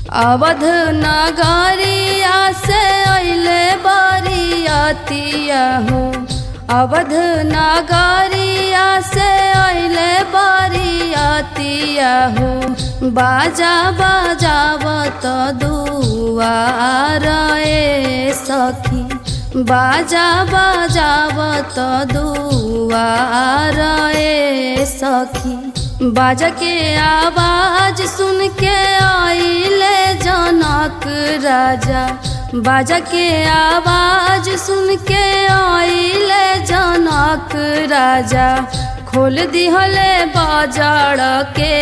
अवध नगरिया से अइले बरियतिया हो अवध नगरिया से अइले बरियतिया हो बाजा बजावत दुआर ए सखी बाजा बजावत दुआर ए सखी बाजा के आवाज सुन के आइले जनक राजा बाजा के आवाज सुन के आइले जनक राजा खोल दिहले बाजार के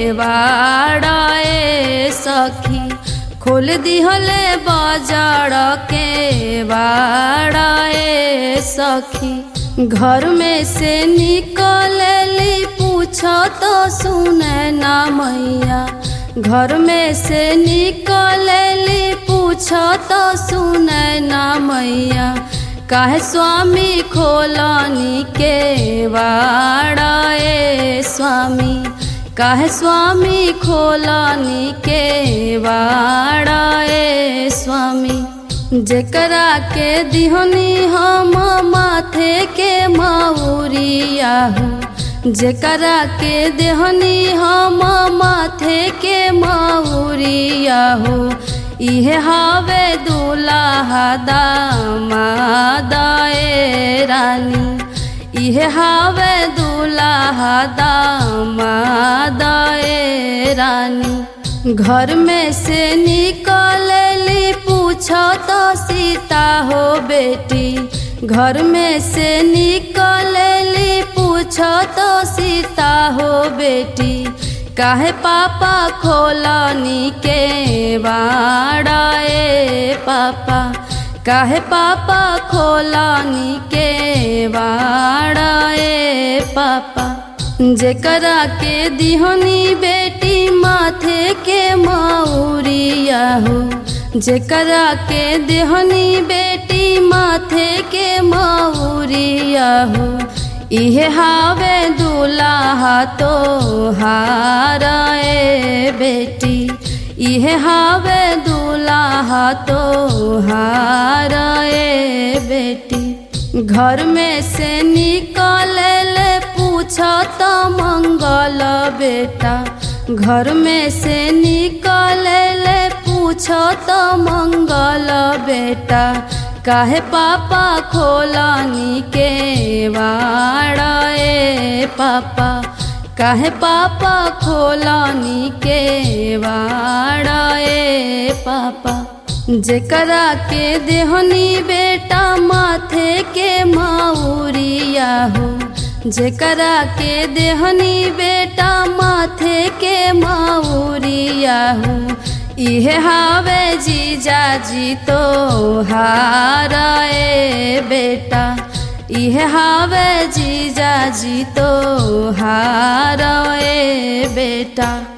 बाड़े सखी खोल दिहले बाजार के बाड़े सखी घर में से निकलली पूछ तो सुने ना मैया घर में से निकलली पूछ तो सुने ना मैया काहे स्वामी खोलनी के वाड़े स्वामी काहे स्वामी खोलनी के वाड़े स्वामी जेकरा के दिहनी हम माथे के मऊरिया हो जेकरा के देहनी हम माथे के मऊरिया हो इहे हवे दूल्हा दामादाए रानी इहे हवे दूल्हा दामादाए रानी घर में से निकलली पूछ तो सीता हो बेटी घर में से निकलली पूछ तो सीता हो बेटी काहे पापा खोलनी के बाड़े पापा काहे पापा खोलनी के बाड़े पापा जेकरा के दिहनी बेटी माथे के मऊरिया हो जेकरा के देहनी बेटी माथे के मऊरिया हो इहे हावे दूल्हा तो हारे बेटी इहे हावे दूल्हा तो हारे बेटी घर में से निकल पूछ तो मंगल बेटा घर में से निकल पूछ तो मंगल बेटा काहे पापा खोलनी के वाड़े पापा काहे पापा खोलनी के वाड़े पापा जेकरा के देहनी बेटा माथे के मऊरिया हो जेकरा के देहनी बेटा माथे के मऊरिया हो इहे हावे जीजा जी तो हारे बेटा इहे हावे जीजा जी तो हारे बेटा